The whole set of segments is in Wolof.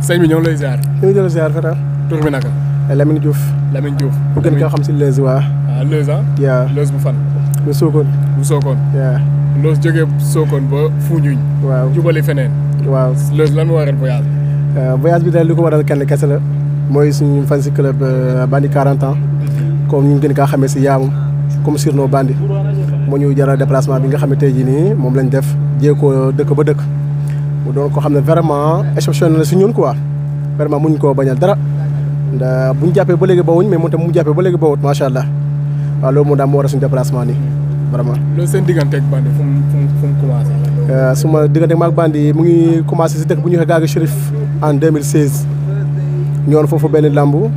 sëñ bi ñoo ngi lay ziar. ñu ngi jël ziar Fata. tur bi naka. Lamine Diouf. Lamine Diouf. bu gën koo xam si Leuz waa. ah Leuz ah. yaa Leuz bu fan. bu Sokone. bu Sokone. yaa Leuz jógee Sokone ba Foundiougne. waaw jubali feneen. waaw. Leuz lan moo waral voyage. voyage bi daal li ko waral kenn kese la mooy suñu fan si club Bandi 40 ans comme ñu gën kaa xamee si yaamu comme surnom Bandi moo ñu jaral déplacement bi nga xam ne tey jii nii moom lañ def jéego dëkk ba dëkk mu doon ko xam ne vraiment exceptionnel la si ñun quoi vraiment muñ koo bañal dara ndax bu ñu jàppee ba léegi bawuñ mais moom tam mu jàppee ba léegi bawut macha allah waaw loolu moo daal moo waral suñu déplacement nii vraiment. loolu seen digganteeg Bandi fu mu fu mu fu mu commencé. suma diggante maag Bandi mu ngi commencé si dëkk bu ñu waxee Gaaga Chérif en 2016 ñoon foofu benn lambu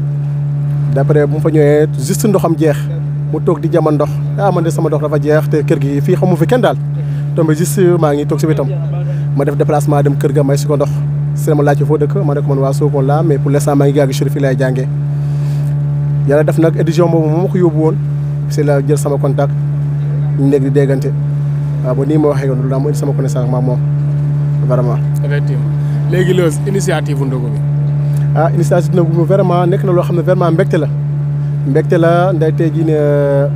d' après bu mu fa ñëwee juste ndoxam jeex mu toog di jama ndox ah man de sama ndox dafa jeex te kër gi fii xamu fi kenn daal tombé juste maa ngi toog si wetam ma def déplacement dem kër ga may si ko ndox si la ma laajte foo dëkk ma ne ko man waa Sokone laa mais pour l' instant maa ngi Gaaga Chérif fii laay jàngee yàlla def nag édition boobu moo ma ko yóbbu woon si la jël sama contact ñu nekk di déggante waaw ba nii ma waxee loolu daal moo indi sama connaissance ma moom vraiment. effectivement léegi Leuz initiative bu ndogu bi. ah initiative nag bu vraiment nekk na loo xam ne vraiment mbégte la mbégte la nday tey jii ne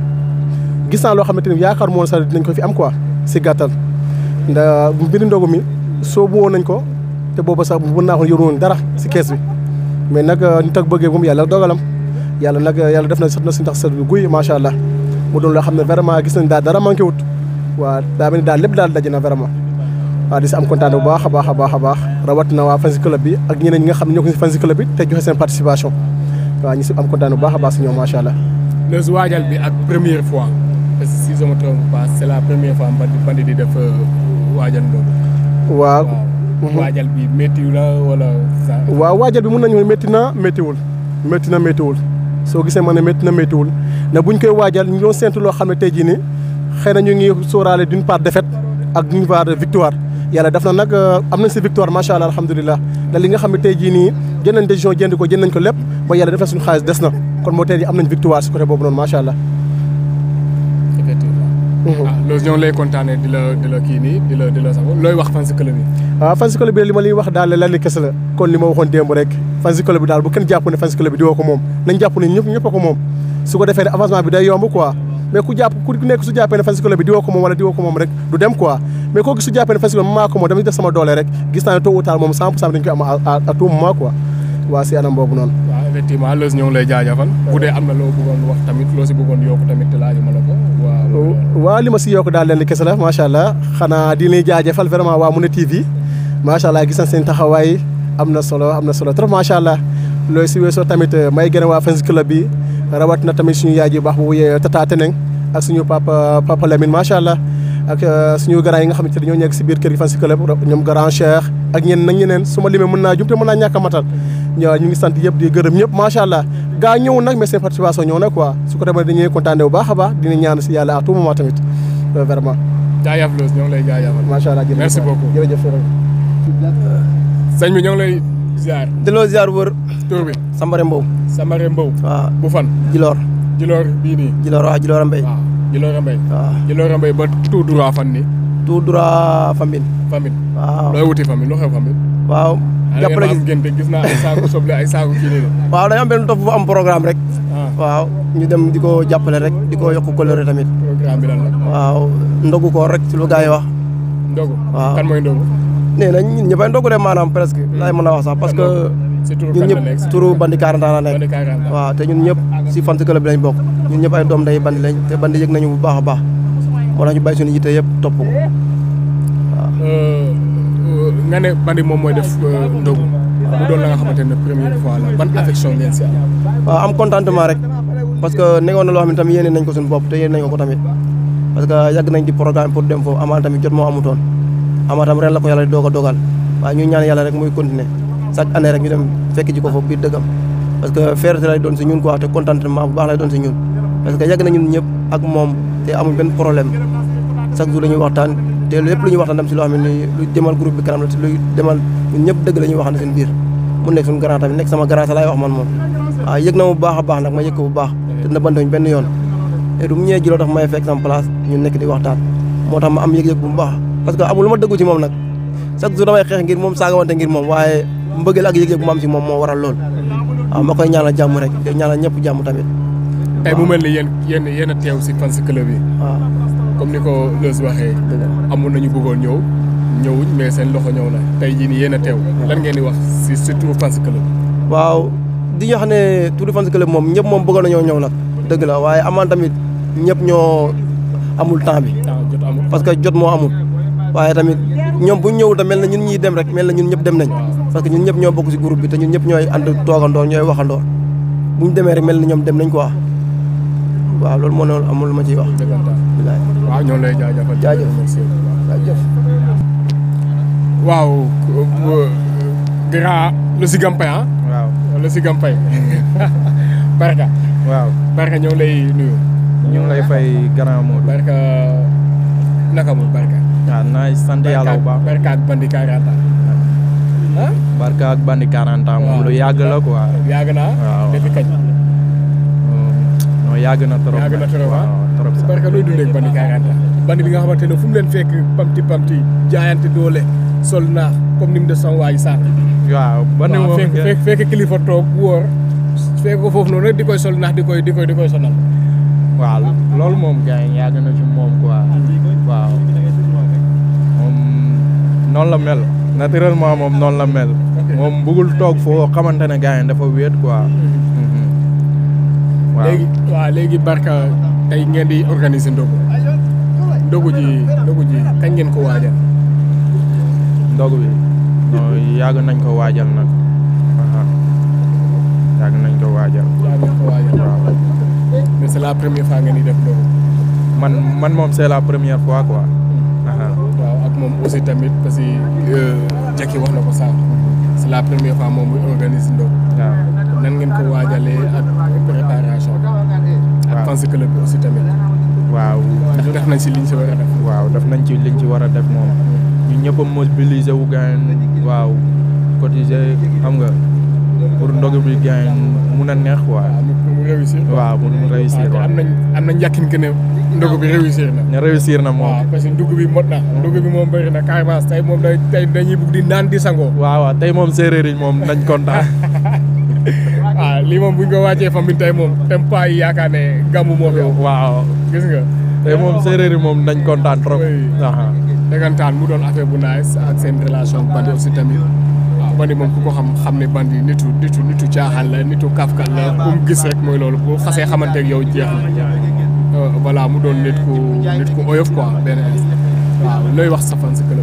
gis naa loo xamante ni yaakaar moon sax dinañ ko fi am quoi si gàttal nda mbiri ndogu mi soobu woon nañ ko te booba sax mën naa ko yoruwoon dara si kees bi mais nag nit ak bëggee moom yàlla dogalam yàlla nag yàlla def na sax na si ndax sa guy macha allah mu doon loo xam ne vraiment gis nañ daal dara manqué wut waaw daa mel ni daal lépp daal daje na vraiment waaw di si am kontaan bu baax a baax a baax a baax rawatina waa fan si club bi ak ñeneen ñi nga xam ne ñoo ko si fan si club bi te joxe seen participation waaw ñu si am kontaan bu baax a baax si ñoom macha allah. Leuz waajal bi ak première fois parce que si je me trompe pas c' est la première fois Bandi Bandi di def waajal ndogu. waaw. waajal bi métti la wala. waaw waajal bi mun nañu métti na méttiwul métti na méttiwul soo gisee ma ne métti na méttiwul ne buñ koy waajal ñu doon séntu loo xam ne tey jii nii xëy na ñu ngi sóoraale d'une part défaite ak d'une part victoire yàlla def na nag am nañ si victoire macha allah alhamdulilah da li nga xam ne tey jii nii jël nañ décision jënd ko jënd nañ ko lépp ba yàlla def na suñu xaalis des na kon moo tey jii am nañ victoire si côté boobu noonu macha allah. effectivement. ah Leuz ñoo ngi lay kontaanee di la di la kii nii di la di la sax looy wax fan si club bi. waaw fan si club bi li ma liy wax daal lenn kese la kon li ma waxoon démb rek fan si club bi daal bu kenn jàpp ne fan si club bi di woo ko moom nañ jàpp ne ñëpp ñëpp a ko moom su ko defee ne avancement bi day yomb quoi. mais ku jàpp ku nekk su jàppee ne fan si club bi di woo ko moom wala di woo ko moom rek du dem quoi mais koo gis su jàppee ne fan si club maa ko moom dama def sama doole rek gis naa ne tôt ou tard moom 100 pour cent dañu koy am à tout moment quoi waa si anam boobu noonu. waaw effectivement Leuz ñoo ngi lay jaajëfal bu dee am na loo bëggoon wax tamit loo si bëggoon yokk tamit laaju ma la ko waaw. waaw li ma si yokk daal leen kese la macha allah xanaa di leen jaajëfal vraiment waa Moundé TV macha allah gis nañ seen taxawaay am na solo am na solo trop macha allah loolu si weesoo tamit may gën a waa fan si club bi rawat na tamit suñu yaay ji baax bu wuyee Tata Teneng ak suñu papa papa Lamine macha allah ak suñu grand yi nga xamante ne dañoo nekk si biir kër gi fan si club ñoom grand Cheikh ak ñeneen nag ñeneen su ma limee mën naa jum te mën naa ñàkk a matal ñoo ñu ngi sant yëpp di gërëm ñëpp macha allah gaa ñëw nag mais seen participation ñëw na quoi su ko demee dañuy kontaanee bu baax a baax dina ñaan si yàlla à tout moment tamit vraiment. jaajëf Leuz ñoo ngi lay jaajëfal. macha allah jërëjëf merci beaucoup jërëjëf. sëñ bi ñoo ngi lay ziar. delloo ziar wër. tur bi. Sambare Mbow. Sambare Mbow. waaw bu fan. Djilor. Djilor bii nii. Djilor waaw Djilor Mbay. waaw Djilor Mbay. waaw Djilor Mbay ba tout droit fan nii. tout droit Famine. Famine. waaw looy wuti Famine lu xew Famine. waaw. jàppale gis ngeen gis naa ay saako soble ay saako kii nii waaw dañoo am benn topp bu am programme rek. waaw ñu dem di ko jàppale rek di ko yokk coloré tamit. programme bi lan la. waaw ndogu ko rek ci lu gars yi wax. ndogu. waaw kan mooy ndogu. nee nañ ñun ñëppay ndogu de maanaam presque. laay mën a wax sax parce que. si turu ñun kan la ñëpp nekk turu bandi 40 ans la nekk. Bandi 40 ans. waaw te ñun ñëpp si fan club bi lañ bokk. ñun ñëpp ay doom day bandi lañ te bandi yëg nañu bu baax a baax moo tax ñu bàyyi suñu yitte yëpp topp ko waaw. nga ne bandi moom mooy def ndogu. mu doon la nga xamante ne première fois la ban affection ngeen si am. waaw am contentement rek parce que nekkoon na loo xam ne tamit yéene nañ ko suñu bopp te yéene nañ ko ko tamit parce que yàgg nañ di programme pour dem foofu amaan tamit jot moo amutoon amaa tam ren la ko yàlla di doog a dogal waaye ñu ñaan yàlla rek muy continuer chaque année rek ñu dem fekk ji ko foofu biir dëggam parce que fierté lay doon si ñun quoi te contentement bu baax lay doon si ñun parce que yàgg na ñun ñëpp ak moom te amuñ benn problème chaque jour la ñuy waxtaan te lépp lu ñuy waxtaan dem si loo xam ne lu demal groupe bi kanam la te luy demal ñun ñëpp dëgg la ñuy waxtaan seen biir mu nekk suñu grand tamit nekk sama grand sa laay wax man moom waaw yëg na mu baax a baax nag ma yëg ko bu baax te na bantuñ benn yoon te du mu ñëwee jiloo tax may fekk sama place ñu nekk di waxtaan moo tax ma am yëg-yëg bu baax parce que amul lu ma dëggu ci moom nag chaque jour damay xeex ngir moom saagawante ngir moom waaye mbëggeel ak yëg-yëg bu ma am si moom moo waral lool waaw ma koy ñaanal jàmm rek te ñaanal ñëpp jàmm tamit tey mu mel ni yéen yéen yéen a teew si fans club yi waaw comme ni ko Leuz waxee dëgg la. amoon nañu bëggoon ñëw ñëwuñ mais seen loxo ñëw na tey jii nii yéen a teew lan ngeen di wax si surtout fans club waaw di ñu wax ne Tour de France Club moom ñëpp moom bëggoon nañoo ñëw nag dëgg la waaye amaan tamit ñëpp ñoo amul temps bi temps jot amul parce que jot moo amul waaye tamit ñoom bu ñu ñëwul tam mel na ñun ñuy dem rek mel na ñun ñëpp dem nañ parce que ñun ñëpp ñoo bokk si groupe bi te ñun ñëpp ñooy ànd toogandoor ñooy waxandoor bu ñu demee rek mel na ñoom dem nañ quoi waaw loolu moo noonu amul lu ma ciy wax dëggantaan bilaay waaw ñoo lay jaajëfal Jaajëf. merci jaajëf waaw grand le si gampay ah waaw le si gampay barka waaw barka ñoo lay nuyu ñu ngi lay fay grand Modou barka naka mu barka waaw naay sant yàlla bu baax barka ak bandi 40 ans ah barka ak bandi 40 ans moom lu yàgg la quoi yàgg naa Waaw. depuis kañ non yàgg na trop yàgg na trop ah waaw trop sax barka looy dundee ak bandi 40 ans bandi bi nga xamante ne fu mu leen fekk pamti pamti jaayante doole sol naax comme ni mu def sama waa ji sànq waaw bandi waaw moom fekk fekk fekk kilifa toog wóor fekk ko foofu noonu rek di koy sol naax di koy di koy di koy sonal waaw loolu moom gars yi yàgg na ci moom quoi waaw moom noonu la mel naturellement moom noonu la mel moom bëggul toog foo xamante ne gars yi dafa wéet quoi Mhm. waaw léegi waaw léegi barka tey ngeen di organiser ndogu ndogu ji ndogu ji kañ ngeen ko waajal ndog bi non yàgg nañ ko waajal nag aha yàgg nañ ko waajal yaa ngeen ko waajal waaw mais c'est la première fois ngeen di def ndogu man man moom c'est la première fois quoi aha waaw ak moom aussi tamit parce que Jackie wax na ko sànq c'est la première fois moom muy organiser ndogu waaw nan ngeen ko waajalee ak préparation bi ak Waaw. fans club bi aussi tamit waaw ndax def nañ si liñ si war a def waaw def nañ ci liñ ci war a def moom ñu ñëpp a mobiliser wu gain waaw cotiser xam nga pour ndog bi gain mun a neex quoi waaw mu mu réussir waaw mun mu réussir waaw te waaw am nañ am nañ yàkkin que ne ndogu bi réussir na ne réussir na moom waaw parce que ndugg bi mot na ndugg bi moom bëri na carrément tey moom day tey dañuy bugg di naan di sangoo waaw waaw tey moom séeréer yi moom nañ kontaan waaw lii moom bu ñu ko wàccee famille tey moom tem pas yi yaakaar ne gàmmu moo fi am waaw gis nga tey moom séeréer yi moom nañ kontaan trop Oui. aha dëggantaan mu doon affaire bu nice ak seen relation bandi aussi tamit waaw bandi moom ku ko xam xam ne bandi nitu nitu nitu caaxaan la nitu kafkat la bu mu gis rek mooy loolu bu xasee xamante ak yow jeex na Euh, voilà mu doon nit ku nit ku oyof quoi benn instant waaw looy wax sa fan si club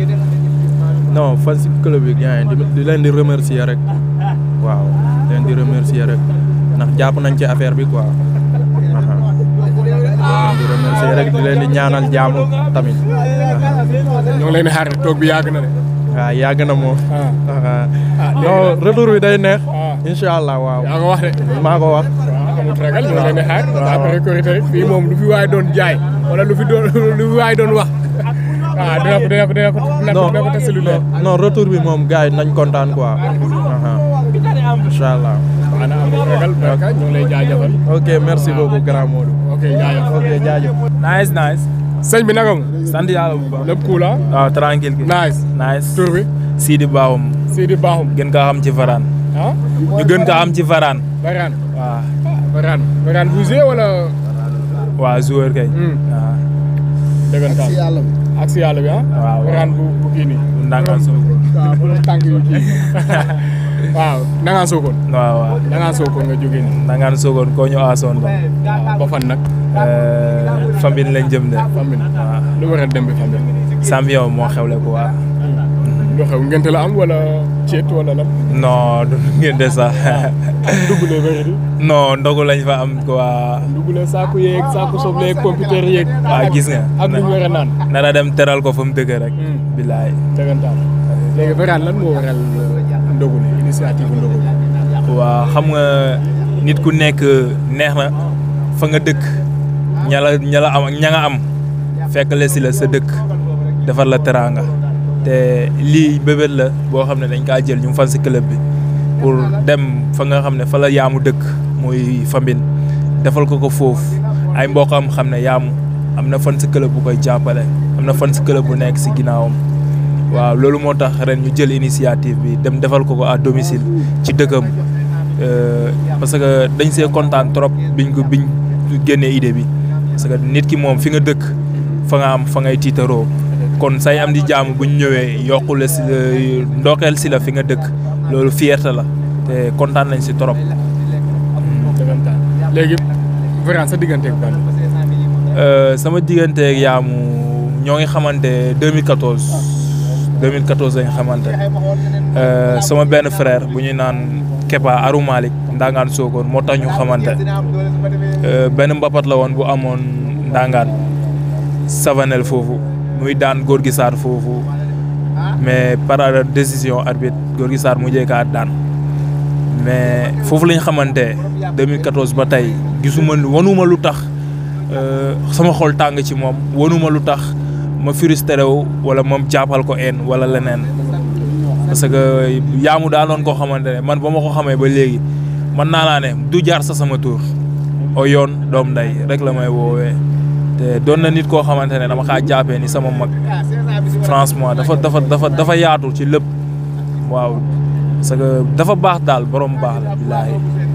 non fan si club bi gain di di leen di remercier rek waaw di leen di remercier rek ndax jàpp nañ ci affaire bi quoi aha di leen di remercier rek di leen di ñaanal jàmm tamit aha ñoo ngi leen di xaar toog bi yàgg na de waaw yàgg na moom ah aha ah non retour bi day neex ah incha allah waaw yaa ko wax de maa ko wax waaw amul ragal ñoo leen di xaar waaw. après Korité rek fii moom lu fi waay doon jaay wala lu fi doon lu fi waay doon wax ah dina ko dina ko dina ko dina ko non dina ko testé lu leer non retour bi moom gars yi nañ kontaan quoi aha incha allah waaw na amul ragal barka ñoo lay jaajëfal ok merci beaucoup grand Modou ok jaajëf ok jaajëf nice nice sëñ bi naka mu sant yàlla bu baax lépp cool ah waaw tranquille gi nice nice tur bi Sidi Baawum Sidi Bakhoum gën kaa xam ci Varane ah ñu gën kaa xam ci Varane Barane waaw Barane Barane bu joué wala waa joueur kay Hmm. waaw dëggantaan ak si yàlla bi ah waaw. Barane bu bu kii nii ndangaan soo waaw borom tànk yu kii waaw nangaan sookoon waaw waaw nangaan sookoon nga jógee nii ndangaan soogoon koo ñu aasoon ba waaw ba fan nag famille lañ jëm de famille waaw lu waral dem bi famille champion moo xewle ko waa lu xew ngente la am wala ceet wala lan non du ngeen de sax dugule bëri di non ndogu lañ fa am quoi dugule saaku yeeg saaku soble yeeg computer yeeg waaw gis nga ak lu ñu war a naan nara dem teral ko fa mu dëgg rek Hmm. bilaay dëggantaan léegi Barane lan moo waral ndogu li initiative ndogu li waa xam nga nit ku nekk neex na fa nga dëkk ña la ña la am ak ña nga am fekk la si la sa dëkk defar la teraanga te lii bébét la boo xam ne dañ kaa jël ñu fan si club bi pour dem fa nga xam ne fa la yaamu dëkk muy Fambine defal ko ko foofu ay mbokkam xam ne yaamu am na fan si club bu koy jàppale am na fan si club bu nekk si ginnaawam waaw loolu moo tax ren ñu jël initiative bi dem defal ko ko à domicile ci dëkkam Euh, parce que dañ see kontaan trop biñ ko biñ génnee idée bi parce que nit ki moom fi nga dëkk fa nga am fa ngay tiitaroo kon say am di jaamu buñ ñëwee yokku la si ndookeel si la fi nga dëkk loolu fierté la te kontaan nañ si trop. dëggantaan léegi vraiment sa digganteeg Bandi Euh, sama digganteeg yaamu ñoo ngi xamante 2014 2014 lañ xamante Euh, sama benn frère bu ñuy naan Kepa Aru Malik Ndangaan Sokone moo tax ñu xamante Euh, benn mbapat la woon bu amoon Ndangaan Savanel foofu muy daan góor gi Sarr foofu mais par décision arbitre góor gi Sarr mujjee kaa daan mais foofu lañ xamante 2014 ba tey gisuma wanuma lu tax euh, sama xol tàng ci moom wanuma lu tax ma frustré wu wala moom jàppal ko en wala leneen parce que yaamu daa doon koo xamante ne man ba ma ko xamee ba léegi man naa naa ne du jaar sa sama tur o yoon doom nday rek la may woowee te doon na nit koo xamante ne dama kaa jàppee ni sama mag franchement dafa dafa dafa dafa yaatu ci lépp waaw parce que dafa baax daal borom baax la billaahi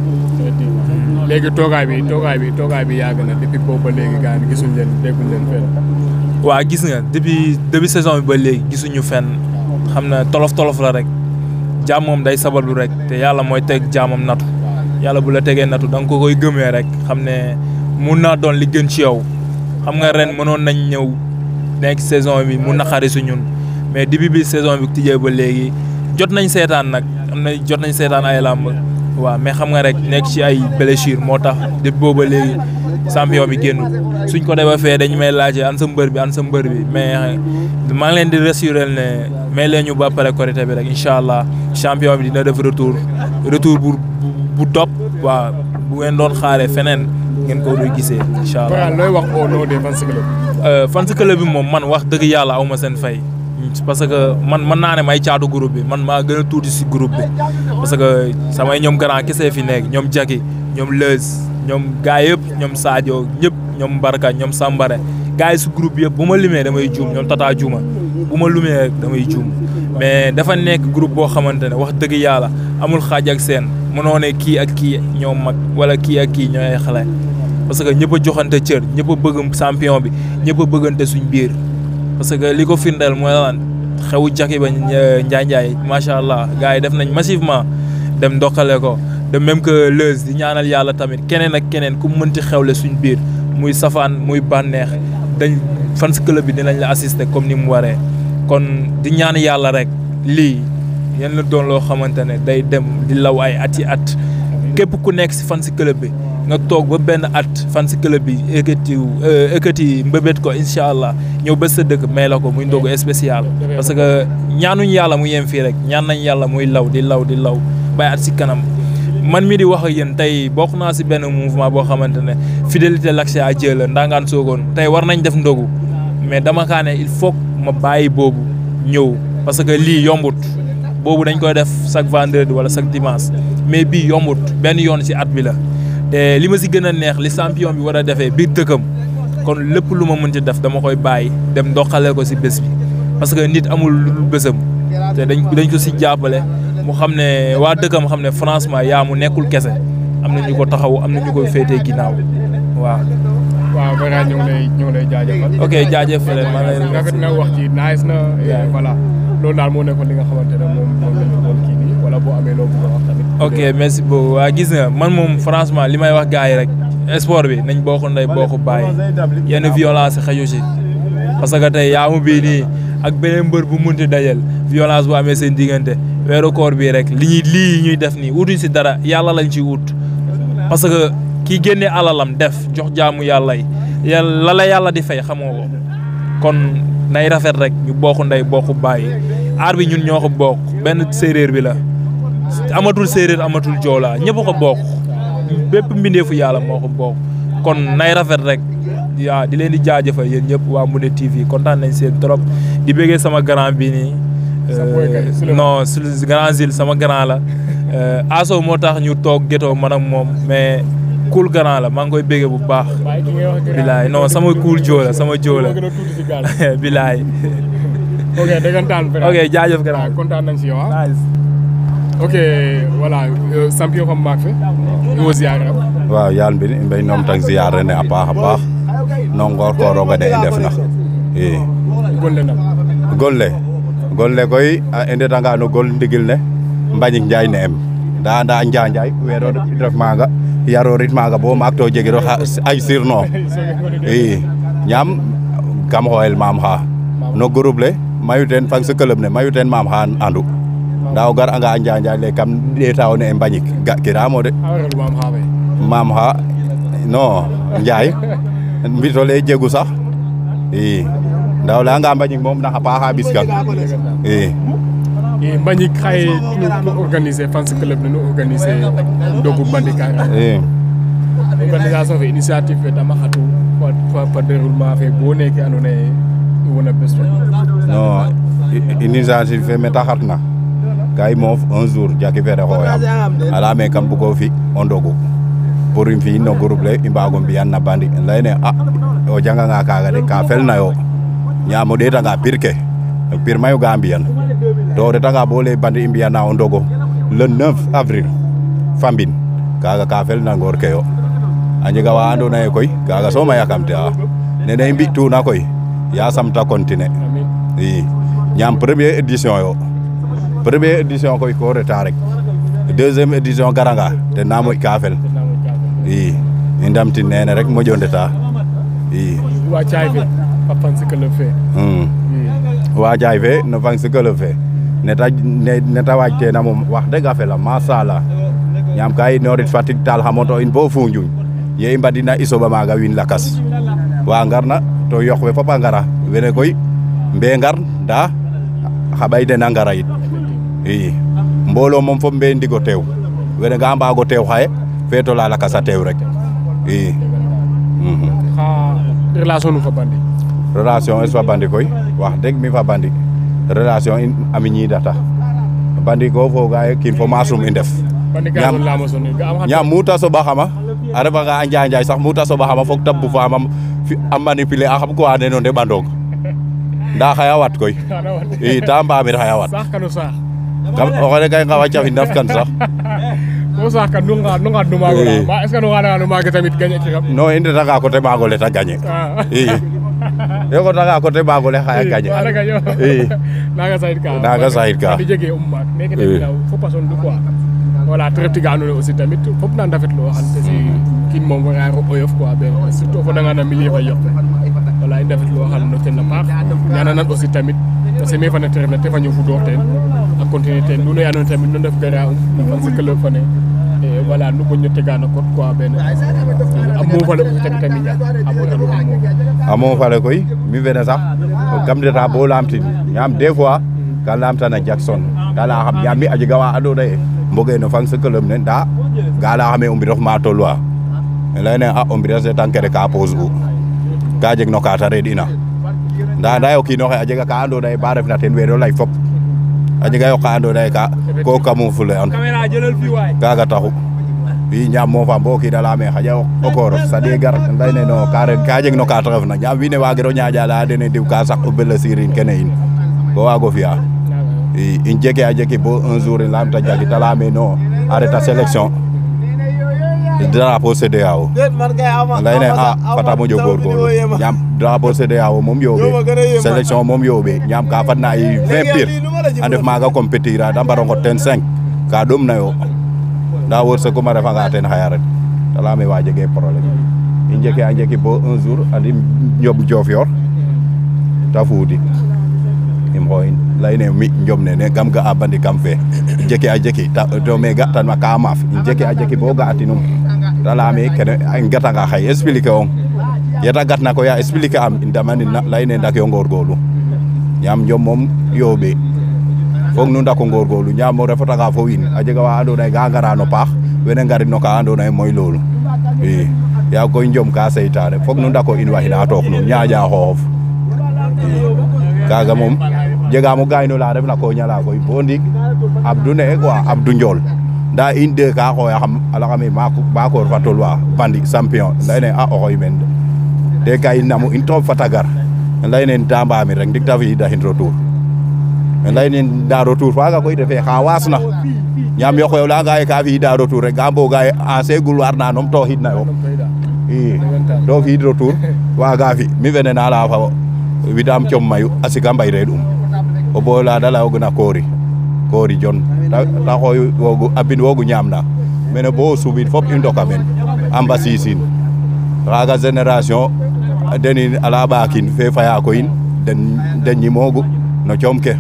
léegi toogaay bi toogaay bi toogaay bi yàgg na depuis boobu ba léegi gars yi gisuñ leen dégguñ leen fenn waa gis nga depuis début saison bi ba léegi gisuñu fenn xam na tolof tolof la rek jaam moom day sabablu rek te yàlla mooy teg jaamam natu yàlla bu la tegee natu da nga ko koy gëmee rek xam ne mun naa doon li gën ci yow xam nga ren mënoon nañ ñëw nekk saison bi mu naqari su ñun mais début bi saison bi tijjee ba léegi jot nañ seetaan nag am na jot nañ seetaan ay làmb waaw mais xam nga rek nekk ci ay blessure moo tax depuis booba léegi champion bi génnul suñ ko defee fee dañu may laajee an sa mbër bi an sa mbër bi mais maa ngi leen di rassurer ne may leen ñu ba pare korité bi rek incha allah champion bi dina def retour retour bu bu top waaw bu ngeen doon xaaree feneen ngeen ko doon gisee incha allah. Voilà looy wax au nom des fans club fans club bi moom man wax dëgg yàlla aw ma seen fay parce que man mën naa ne may caatu groupe bi man maa gën a tuuti si groupe bi parce que samay ñoom grand kese fi nekk ñoom Jaki ñoom Leuz ñoom gars yëpp ñoom Sadio ñëpp ñoom Barka ñoom Sambare gars yi si groupe bi yëpp bu ma limee damay juum ñoom Tata Juma bu ma lumee rek damay juum mais dafa nekk groupe boo xamante ne wax dëgg yàlla amul xaaj ak seen mënoo ne kii ak kii ñoom mag wala kii ak kii ñooy xale parce que ñëpp a joxante cër ñëpp a bëgg champion bi ñëpp a bëggante suñ biir parce que li ko firndeel mooy lan xewu jaki ba Njaay Njaay macha allah gars yi def nañ massivement dem ndokkale ko de même que Leuz di ñaanal yàlla tamit keneen ak keneen ku mënti xewle suñ biir muy safaan muy bànneex dañ fans club bi dinañ la assister comme ni mu waree kon di ñaan yàlla rek lii yéen la doon loo xamante ne day dem di law ay at yi at képp ku nekk si fans club bi nga toog ba benn at fans club bi ekkati ekkati mbëbët ko incha allah ñëw ba sa dëkk may la ko muy ndogu spécial parce que ñaanuñ yàlla mu yem fii rek ñaan nañ yàlla muy law di law di law bay at si kanam man mi di wax ak yéen tey bokk naa si benn mouvement boo xamante ne fidélité l'accès à Dieu la Ndangaan Sokone tey war nañ def ndogu mais dama kaa ne il faut ma bàyyi boobu ñëw parce que lii yombut boobu dañ koy def chaque vendredi wala chaque dimanche mais bii yombut benn yoon si at bi la te li ma si gën a neex li champion bi war a defee biir dëkkam kon lépp lu ma mën ci def dama koy bàyyi dem ndoxalee ko si bés bi parce que nit amul lu dul bésam te dañ dañ ko si jàppale mu xam ne waa dëkkam xam ne franchement yaa mu nekkul kese am na ñu ko taxaw am na ñu ko féetee ginnaaw waaw. waaw vraiment ñu ngi lay ñu ngi lay jaajëfal. ok jaajëf leen maa ngi lay rafet na wax ji nice na et voilà loolu daal moo nekkoon li nga xamante ne moom moom la ñu doon kii nii wala boo amee loo bëgg a wax tamit. ok merci beaucoup waa gis nga man moom franchement li may wax gars yi rek sport bi nañ bokk ndey bokk bàyyi yenn violence xaju si parce que tey yaamu bii nii ak beneen mbër bu munti dajal violence bu amee seen diggante weeru koor bii rek li ñuy lii ñuy def nii utuñ si dara yàlla lañ ci ut parce que kii génnee alalam def jox jaamu yàlla yi yàlla la la yàlla di fay xamoo ko kon nay rafet rek ñu bokk ndey bokk bàyyi aar bi ñun ñoo ko bokk benn séeréer bi la amatul séeréer amatul joolaa ñëpp ko bokk bépp mbindeefu yàlla moo ko bokk kon nay rafet rek waaw di leen di jaajëfal yéen ñëpp waa Moundé TV kontaan nañ seen trop di bëggee sama grand bi nii non su grand zil sama grand la aso moo tax ñu toog gétoo man ak moom mais cool grand la maa ngi koy bëggee bu baax bilaay non sama cool joo la sama joo la bilaay ok dëggantaan frère. ok jaajëf grand waaw kontaan nañ si yow ah. nice ok voilà euh, champion comme maak fe wo ziare am waaw yaal mbin i mbey noom tang ziar ne a paax a paax no ngoor ko roga de i ndefna i golle nam golle golle koy a i ndetanga no gol ndigil ne Mbagnick Ndiaye ne em nda anda Njanjay weero ref maaga yarorit maaga bo maak to jegiro xa- ay sirno i ñaam kam xooyel maam xa no groupe le mayu teen fang sa club ne mayu teen maam xa andu nda o gar anga a Njanjay le kam ɗeetawo ne e Mbagnick ga kiramo de a warelu maam xaawe maam xa non Njaay mbito le jegu sax i nda o leyanga Mbagnick moom naxa paaxa ɓiskan i i Mbagnick xaye nu nu organiser fans club ne nu organiser ndogu Bandi Kanga i organisation fe initiative fe dama xatu fa- fa fa déroulement fe bo neke andoona yee i wona bes fe non i- initiative fe meta xatna ka i moof un jour jaki fere xooyam a leyame kam bugo fi o ndogu pour im fi'in no groupe le i mbaago mbi'an na Bandi leyne a o janganga kaaga de ka felnayo ñaam o ɗeetanga pir ke pir mayu ga mbi'an to o retanga bo lay Bandi i mbi'ana o ndogo le 9 avril Fambine kaaga ka felna ngoor ke yo a njega wa andoona yee koy kaaga soom a yakamte'a nene i mbi'tuna koy yasam ta continuer amin i ñaam première édition yo première édition koy ko reta rek deuxième édition garanga ten na moƴ ka fel tenamo jafe i i ndamtin nene rek moƴo ndeta i wa caay fe fa fans club fe mm. i wajaay fe no fang si club fe neta ne- neta waaj tena moom wax deg a fela masala ñaam ka i inorit Fatick taal xa moto in bo Foundiougne ye i mbadina i soɓa maaga wiin lakas wa ngarna to yoq we fop a ngara wene koy mbe ngar nda xa ɓay den a ngara yit i mboolo moom fop mbe ndigo teew wene ga mbaago teew xaye feeto la lakas a teew rek i mhm. xa relation nu fa Bandi relation es fa bandi koy wax deg mi fa bandi relation in ami ñiidata bandi ko foga ye kiin fo masum i ndef Bandi ka Ñaam- son lamo soni ga am xa ñaam muta soɓaxama a refanga a njanjay sax muta soɓaxama fok te bufama fi- a manipuler a xam ko ane no ndeɓandong nda xaya wat koy xana wat i ta mbamir xaya wat sax kanu sax kam o xene kay ngawa cafin ndaf kan sax ko sax kan nu nga nu nga nu maago la i ma est ce que nu nga nu maago tamit gañe ki xam non i ndetanga coté magole ta gagné ah i i xotanga coté magole xaya gagné wala gaño i naga sayit ka Naga sayit ka. di jege um maak neke i tamit daw fo pason du quoi voilà te ref tiga andoona yee aussi tamit fop na ndafetlu waxan te si kiin moom wara oyof quoi ben surtout o fodanga na milieu fa yoq voilà i ndafetlu waxan no ten a paax ñananan aussi tamit parce que me fane te refna te fa ñow fudoox teen a continuer teen nuno ye andoona yee tamit nu ndef gara um no fan si club fane et voilà nu moƴno tega no code quoi ben a moofale aussi tamit a miña a moƴano a moof amo fale koy mi fene sax kam ndeta bo lamtin ñaam des fois ka lamtana Jackson ka leya xam ñaam mi a jega wa andoona yee mboge no fang sa club ne nda ga leya xame o mbinof ma tolwa leyne a o mbines de tang kene ka pose u ka jeg no ka ta reɗ'ina nda anda o kiinoxe a jega ka andoona yee ba refna ten weero lay fop a jega yo ka andoona yee ka ko camoufle an kaaga taxu i ñaam moofa bo kiina leyame xaƴa o koorof saɗe gar leyne no ka ren ka jeg no ka ta refna ñaam wiin we waagiro ñaaƴa leya dene diw ka saq o blessure kene in ko waago fi'a i in jeke a jeki bo un jour in lamta jagi ta leyame non a reta sélection drapeau CEDEAO leyne a fata moƴo goorgoorlu ñaam drapeau CEDEAO moom yooɓe sélection moom yooɓe ñaam ka fadna ay 20 pir a ndef maaga compétir a da mbaro ngot ten 5 ka ɗomnayo nda wërsëgum a refanga ten xaya ret ta leyame wa jege problème i njeke a njeki bo un jour andim Njom Diofior ta fuudi im xooyin leyne mi Njom nene kam ga'a Bandi kam fe i njeki a jeki ta- to me ga tanma ka maaf i njeki a jeki bo ga'atinum ta leyame kene i ngatanga xaye expliquer ong yeta gatna koy a expliquer am i damanin na leyne ndak yo ngorgorlu yaam Njom moom yooɓe foog nu ndako ngorgorlu ñaam o refatanga fo wiin a jega wa andoona yee ga ngara no paax wene ngarit no ka andoona yee mooy loolu i yaag koy Njom ka seytaane foog nu ndako in waxina took nun ñaaƴa xooxof i kaaga moom jegaam o gayno la refna ko ñala koy bo ndiik Abdou ne quoi Abdou Ndiol nda in de ka xooyaxam a laxame Mbakor fa tolwa Bandi champion leyne a oxoy men de te ka i namu in trop fata gar leyne ta mbamir rek ndik ta fi'ida xin retour laynin nda retour faga koy refe xa waasna ñaam yoq we o layanga ye ka fi'ida retour rek ga mboga ye ancien gloire na nom to xidna yo i to fi'id retour waga fi mi fene na leya fa widam com mayu a siga mbay reɗ um o boy la da layogina koori koori jon ta xooy wogu a bin wogu ñaamna mene bo subid fop i ndoka men amba sisin xaga génération denin ala ɓakin fe faya koyin den den ñimogu no coom ke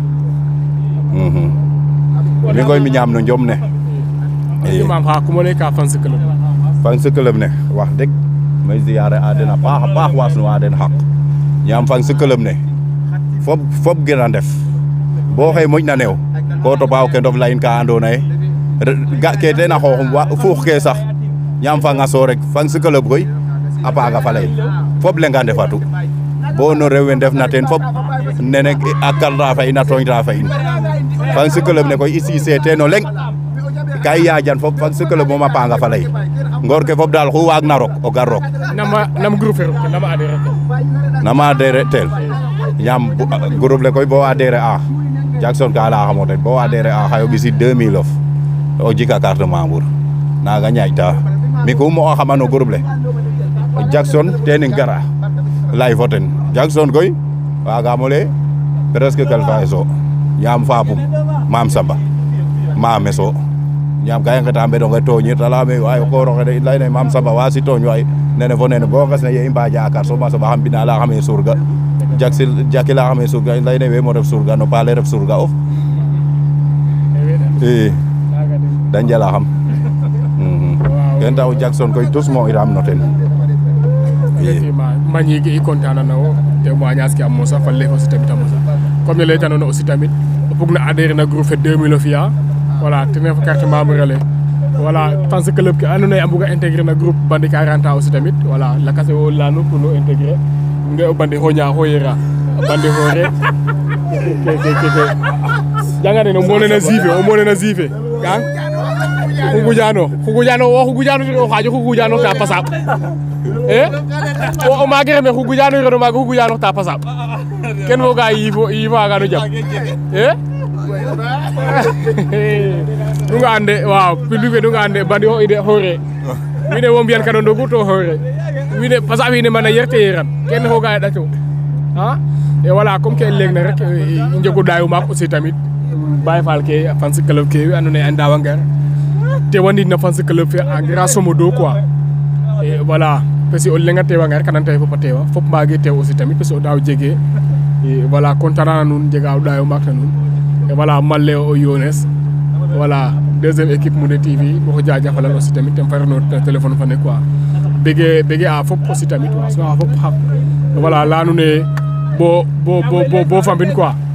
mi koy mi ñaam no njom ne i imam xa kumone ka fan club fan si club ne wax dëgg may ziyaare a den a paax a paax wasnu a den xaq ñaam fan si club ne fop fop gën a ndef bo xey moƴna neew ko topa o kendof layin ka andoona ye ga ke teen a xooxum fuux ke sax ñaam fanga so rek fan si club koy a paaga fa layin fop lenga ndefatu bo no rew we ndefna teen fop nene a kalra fa in a tooñta fa in fan si club ne koy i siise teen o leŋ ka i yaajan fop fan si club moom a panga fa lay ngoor ke fop daal xu waag na rok o gar rok nama nam groupe fe rok nama adhéré nama adhéré tel ñaam groupe le koy bo adhéré a Jackson ka leya xamo ten bo adhéré a xayo ɓisid 2000 of o jika carte membre naga ñaaƴta mi ku mo xama no groupe le Jackson ten im gara lay fo ten Jackson koy wagamo leye presque quelque so ñaam fapum mam samba mame so ñaam ka i ngeta mbedonge tooñir ta leyame waay o kooroxe de leyne mam samba wasi tooñ waay nene fo nene bo nges ne ye i mbaja a kar so ma soɓa xam mbina leya xame surga jaksil jaki leya xame surga leyne wemo ref surga no paale ref surga of i da njala xam ken taxu Jackson koy tous mo iram no ten effectivement mañigi i content na wo témoignage ke a mosa fa le aussi tamit a mosa comme ne leytanoona aussi tamit o bug na adhérer na groupe fe 2000 o fi'a voilà ten ref carte membre ale voilà fans club ke andoona yee a mbuga intégrer na groupe bandi 40 ans aussi tamit voilà lakas we wo leyanu pour no intégrer nge o bandi xoña xoyera bandi xoore ke ke ke janga nene o monena sife o monena sife gang xugujano xugujano wo xugujano o xajo xugujano ta pasab e o maage reme xugujano reno maaga xugujano ta pasab ken foga yifo yifagano jam e nunga ande waaw public fe nunga ande bandi o ide xoore wiin we wo mbiyan kano ndogu to xoore wiin we parce que wiin we mana yerte yeran kene foga ye ɗato a e voilà comme ke i leeg na rek i njego ɗayu maak aussi tamit Baye Fall ke fans club ke we andoona yee a ndaawa ngar te wandidna fans club fe en grosso modo quoi et voilà parce que o leŋ a teewa ngar kanan taye fop a teewa fop mbaage teew aussi tamit parce que o daaw jegee et voilà content na nuun jega o ɗaayo maak na nuun et voilà male o yones voilà deuxième équipe Moundé TV maxo jajafalan aussi tamit ten fa refno téléphone fane quoi bege bege a fop aussi tamit waaso a fop xaq voilà leya nuun ee bo bo bo bo fambin quoi